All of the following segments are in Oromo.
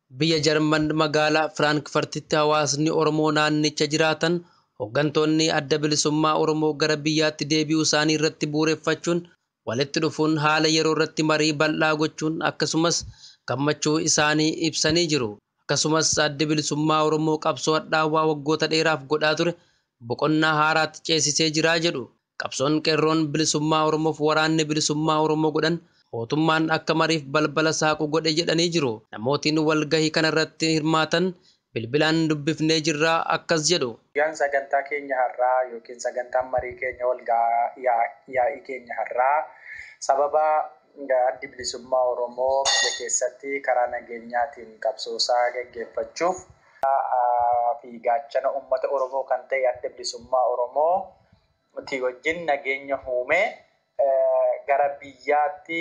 Biyya Jarman magaalaa Firaankfartitti hawaasni Oromoo naannicha jiraatan hooggantoonni adda bilisummaa Oromoo gara biyyaatti deebi'uu isaanii irratti bu'uureffachuun walitti dhufuun haala yeroo irratti marii bal'aa gochuun akkasumas gammachuu isaanii ibsanii jiru. Akkasumas adda bilisummaa Oromoo qabsoo hadhaawaa waggoota dheeraaf godhaa ture boqonnaa haaraatti ceesisee jira jedhu. Qabsoon qeerroon bilisummaa Oromoof waraanni bilisummaa Oromoo godhan mootummaan akka mariif balbala saaqu godhe jedhanii jiru. Namootiin walgahii kanarratti hirmaatan bilbilaan dubbifnee jirraa akkas jedhu. Guyyaan sagantaa keenya har'aa yookiin sagantaan marii keenya yaa'ii keenya har'aa sababa addi bilisummaa Oromoo biyya keessatti karaa nageenyaatiin qabsoosaa gaggeeffachuuf fi gaachana uummata Oromoo kan ta'e adda bilisummaa Oromoo wajjin nageenya uumee gara biyyaatti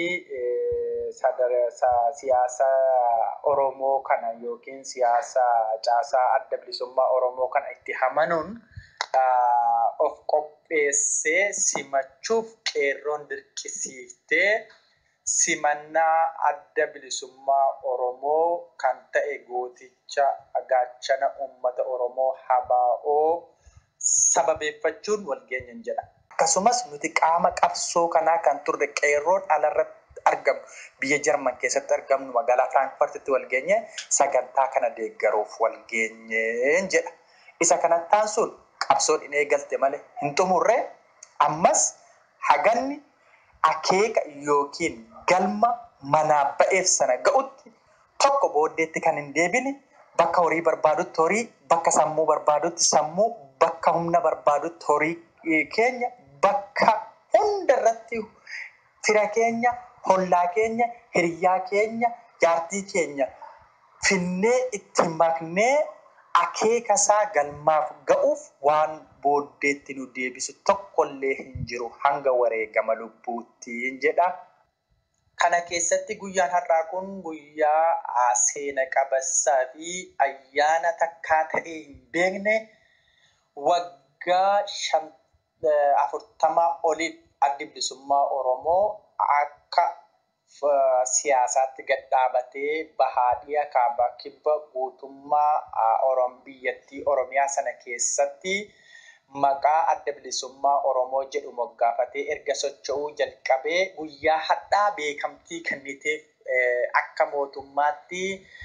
siyaasa Oromoo kana yookiin siyaasa caasaa adda bilisummaa Oromoo kana itti hamanuun of qopheessee simachuuf qeerroon dirqisiiftee simannaa adda bilisummaa Oromoo kan ta'e gooticha gaachana uummata Oromoo habaa'oo sababeeffachuun walgeenyan jedha. Akkasumas nuti qaama qabsoo kanaa kan turre qeerroon alarratti argamu biyya Jarman keessatti argamnu magaalaa Firaankfartitti walgeenye sagantaa kana deeggaruuf walgeenyeen jedha. Isa kanattaan sun qabsoon hin eegalte malee hin xumurre ammas haganni akeeka yookiin galma manaa ba'eef sana ga'utti tokko booddeetti kan hin deebine bakka horii barbaadutti horii bakka sammuu barbaadutti sammuu bakka humna barbaadutti horii keenya bakka hunda irratti fira keenya hollaa keenya hiriyaa keenya jaartii keenya finnee itti maknee akeeka isaa galmaaf ga'uuf waan booddeetti nu deebisu tokkollee hin jiru hanga wareegama lubbuuttiin jedha. Kana keessatti guyyaan har'aa kun guyyaa seena qabassaa fi ayyaana takkaa ta'ee hin beekne waggaa afurtamaa oliif addi bilisummaa Oromoo akka siyaasaatti gad dhaabatee bahaadhiya kaabaa kibba guutummaa biyyattii Oromiyaa sana keessatti maqaa adda bilisummaa Oromoo jedhu moggaafatee erga socho'uu jalqabee guyyaa hadhaa beekamtii kenniteef akka mootummaatti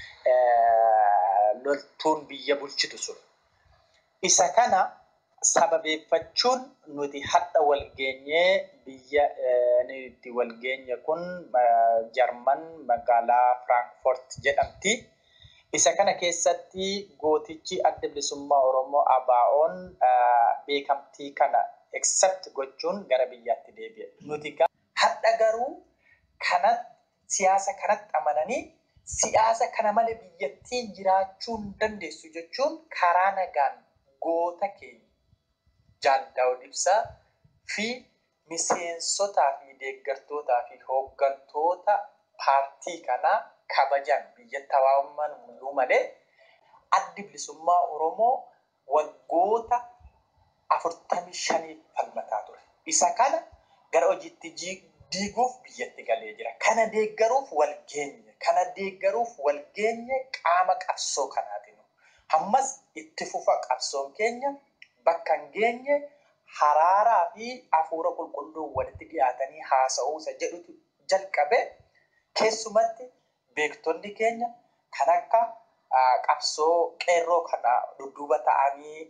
loltuun biyya bulchitu sun. Isa kana sababeeffachuun nuti hadha walgeenyee biyya itti walgeenye kun Jarman magaalaa Firaankfurt jedhamti. Isa kana keessatti gootichi adda bilisummaa Oromoo ABO'n beekamtii kana accept gochuun gara biyyaatti deebi'e. Nuti hadha garuu kana siyaasa kanatti amananii siyaasa kana malee biyyattiin jiraachuu hin dandeessu jechuun karaa nagaan goota keenya Jaal Daawud Ibsaa fi miseensotaa fi deeggartootaa fi hooggantoota paartii kanaa kabajan biyyatti hawaasummaan mul'uu malee addi bilisummaa Oromoo waggoota afurtamii shaniif falmataa ture. Isa kana gara hojiitti diiguuf biyyatti galee jira. Kana deeggaruuf wal geenye. Kana deeggaruuf wal geenye qaama qabsoo kanaati. Ammas itti fufa qabsoon keenya bakka hin geenye haraaraa fi hafuura qulqulluu walitti dhiyaatanii haasa'uu isa jedhutu jalqabe keessumatti beektonni keenya kan akka qabsoo qeerroo kana dudduuba ta'anii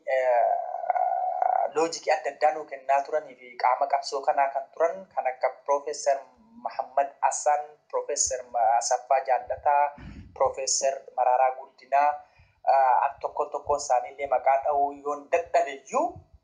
loojikii adda addaa nuu kennaa turanii fi qaama qabsoo kanaa kan turan kan akka Piroofeesar Mahammad Hassan, Piroofeesar Asaffaa Jaallataa, Piroofeesar Mararaa Guddinaa an tokko tokko isaaniillee maqaa dha'uu yoon dadhabeyyuu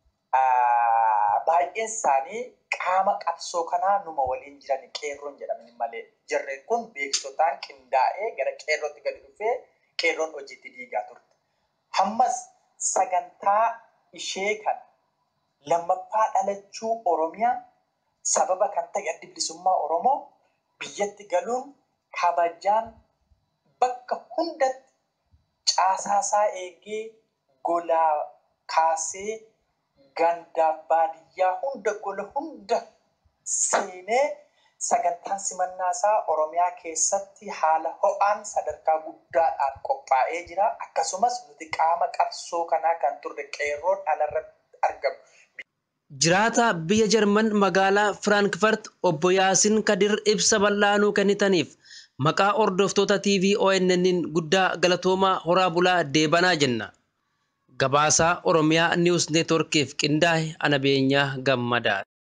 baay'een isaanii qaama qabsoo kanaa numa waliin jiran qeerroon jedhaman malee jarreen kun beektotaan qindaa'ee gara qeerrootti gadi dhufee qeerroon hojiitti diigaa turte. Ammas sagantaa ishee kana lammaffaa dhalachuu Oromiyaa sababa kan ta'e addi bilisummaa Oromoo biyyatti galuun kabajaan bakka hundatti caasaasaa eegee golaa kaasee gandaaf baadiyyaa hunda gola hunda seenee sagantaan simannaa isaa Oromiyaa keessatti haala ho'aan sadarkaa guddaadhaan qophaa'ee jira. Akkasumas nuti qaama qabsoo kanaa kan turre qeerroon alarratti argamu. Jiraata biyya Jarman magaalaa Firaankfurt obbo Yaasiin Kadir ibsa bal'aanuu kennitaniif maqaa hordoftoota TV ONN'n guddaa galatoomaa horaa bulaa deebanaa jenna. Gabaasaa Oromiyaa Niwus Neetworkiif qindaa'e ana beenyaa gammadaa.